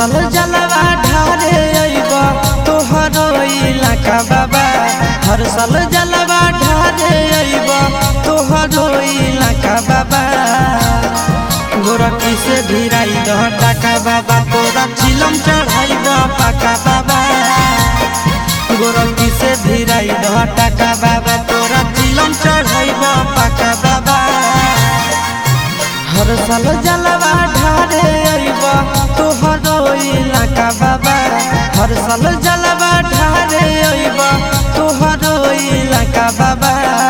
साल जलवा ढारे अइब तोहरो इलाका बाबा हर साल जलवा ढारे अइब तोहरो इलाका बाबा गोरखी से भिराई दह टाका बाबा तोरा चिलम चढ़ाइब पाका बाबा गोरखी से भिराई दह टाका बाबा तोरा चिलम चढ़ाइब पाका बाबा हर साल जलवा ढारे अइब तोहरो इलाका बाबा हर साल जलवा ढारे अइब तोहरो इलाका बाबा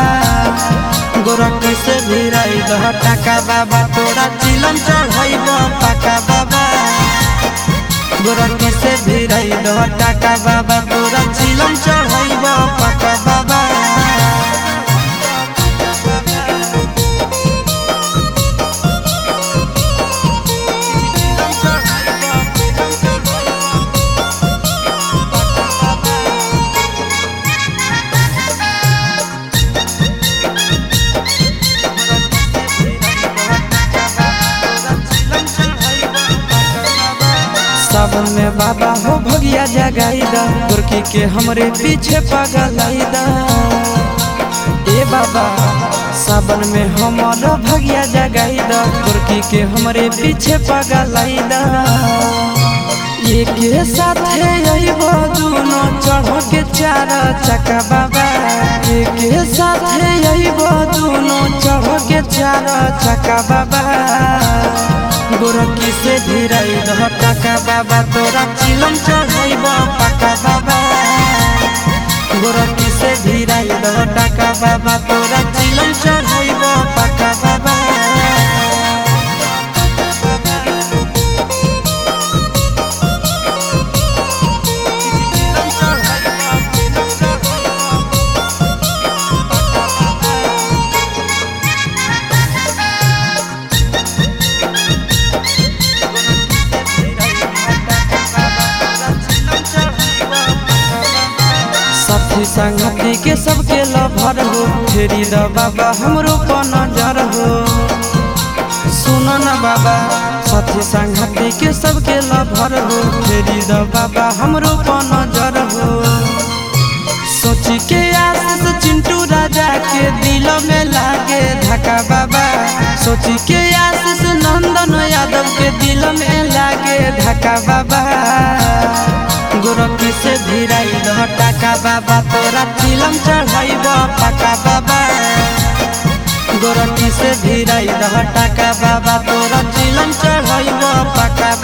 गोरखी से भिराई दह टाका बाबा तोरा चिलम चढ़ाइब पाका बाबा गोरखी से भिराई दह टाका बाबा तोरा चिलम चढ़ाइब पाका बाबा सावन में बाबा हो भगिया जगाई दा गोरकी के हमरे पीछे पगलाई दा ए बाबा सावन में हमारा भगिया जगाई दा गोरकी के हमरे पीछे पगलाई दा ये के साथ है यही दुनो चढ़ के चार चक्का बाबा ये के साथ है यही दुनो चढ़ के चार चक्का बाबा गोरखी से भिराई दह टाका बाबा तोरा चिलम चढ़ाइब पाका बाबा गोरखी से भिराई दह टाका बाबा तोरा चिलम चढ़ाइब पाका बाबा साथी संगति के सबके लभर हो फेरी द बाबा हमरो पर नजर हो सुन न बाबा साथी संगति के सबके लभर हो फेरी द बाबा हमरो पर नजर हो सोच के आशीष चिंटू राजा के दिल में लागे धक्का बाबा सोच के आशीष नंदन यादव के दिल में लागे धक्का बाबा गोरखी से भिराई दह टाका बाबा तोरा चिलम चढ़ाइब पाका बाबा गोरखी से भिराई दह टाका बाबा तोरा चिलम चढ़ाइब पाका